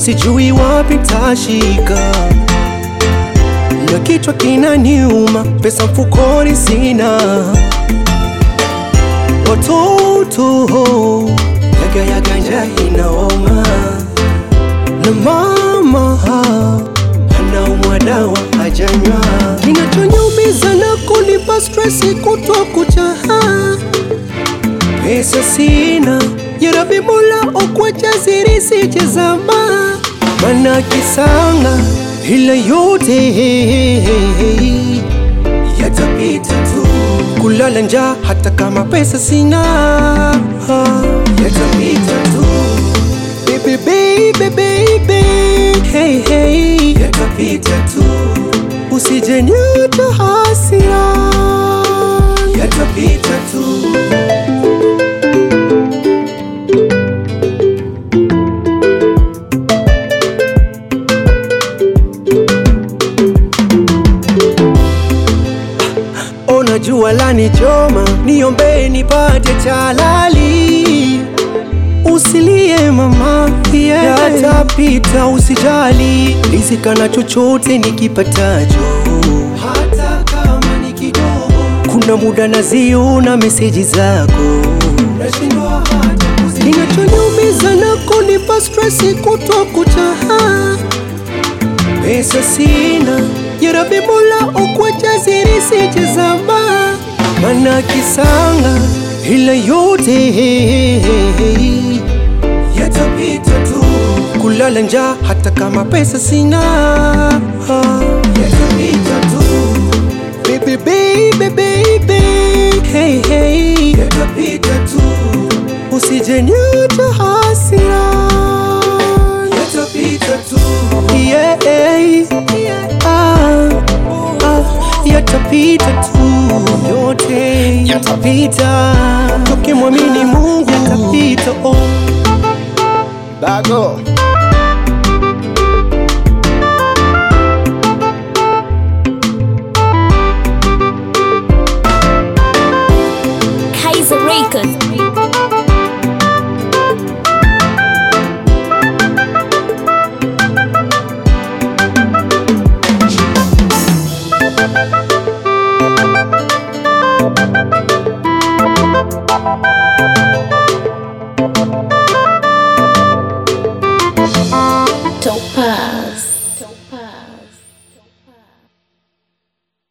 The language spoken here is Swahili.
sijui wapi tashika, na kichwa kinaniuma, pesa mfukoni sina, watoto yaga yaga njaa inaoma, na mama anaumwa dawa hajanywa, kinachoniumiza na kunipa stresi kutwa kuchaha pesa sina yarabi mola okwacha siri sichezama mana kisanga ila yote yatapita tu kulala njaa hata kama pesa sina yatapita tu baby baby baby hey hey yatapita tu usijeniacha hasira yatapita tu Ona jua lanichoma, niombee nipate chalali. Usilie mama, yeah. Yatapita, usijali, rizika chochote nikipatacho, hata kama ni kidogo. Kuna muda naziona meseji zako, nashindwa hata kuzi- kinachoniumiza na kunipa stresi kutwa kuchaha pesa sina yarabi mola okwacha siri sichezama mana kisanga ila yote yatapita tu kulala njaa hata kama pesa sina yatapita tu baby baby baby hey hey yatapita tu usijeniacha hasira yatapita tu yeah, ah, ah, yatapita tu yote yatapita tukimwamini Mungu yatapita oh. Bago